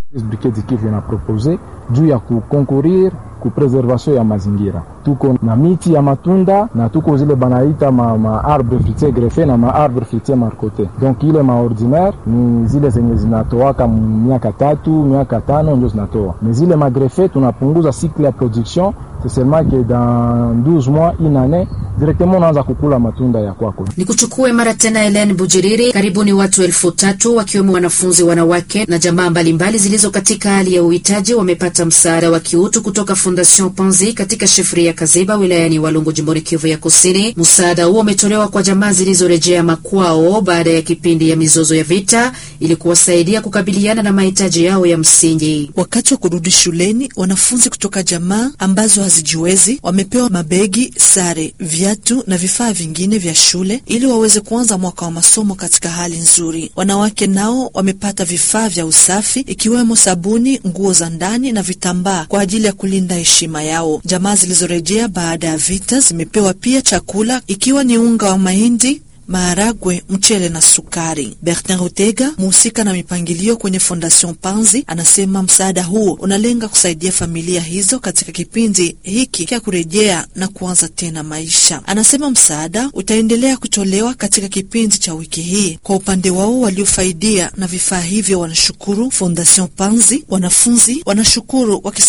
Brigade Kivu inapropose juu ya kukonkurir ku preservation ya mazingira. Tuko na miti ya matunda na tuko zile banaita ma, ma arbre fruitier greffe na ma arbre fruitier marcote. Donc ile ma ordinaire ni zile zenye zinatoaka miaka tatu miaka tano ndio zinatoa, mais zile ma greffe tunapunguza cycle ya production c'est seulement que dans 12 mois une année directement unaanza kukula matunda ya kwako. Ni kuchukue mara tena Helen Bujiriri. Karibuni watu elfu tatu wakiwemo wanafunzi wanawake na jamaa mbalimbali zilizo katika hali ya uhitaji wamepata msaada wa kiutu kutoka Fondation Panzi katika shefri ya Kaziba wilayani Walungu jimboni Kivu ya Kusini. Msaada huo umetolewa kwa jamaa zilizorejea makwao baada ya kipindi ya mizozo ya vita ili kuwasaidia kukabiliana na mahitaji yao ya msingi. Wakati wa kurudi shuleni, wanafunzi kutoka jamaa ambazo hazijiwezi wamepewa mabegi, sare, viatu na vifaa vingine vya shule ili waweze kuanza mwaka wa masomo katika hali nzuri. Wanawake nao wamepata vifaa vya usafi ikiwemo sabuni, nguo za ndani na vitambaa kwa ajili ya kulinda heshima yao. Jamaa zilizorejea baada ya vita zimepewa pia chakula ikiwa ni unga wa mahindi maharagwe, mchele na sukari. Bertin Rutega, muhusika na mipangilio kwenye Fondation Panzi, anasema msaada huo unalenga kusaidia familia hizo katika kipindi hiki cha kurejea na kuanza tena maisha. Anasema msaada utaendelea kutolewa katika kipindi cha wiki hii. Kwa upande wao, waliofaidia na vifaa hivyo wanashukuru Fondation Panzi. Wanafunzi wanashukuru wakis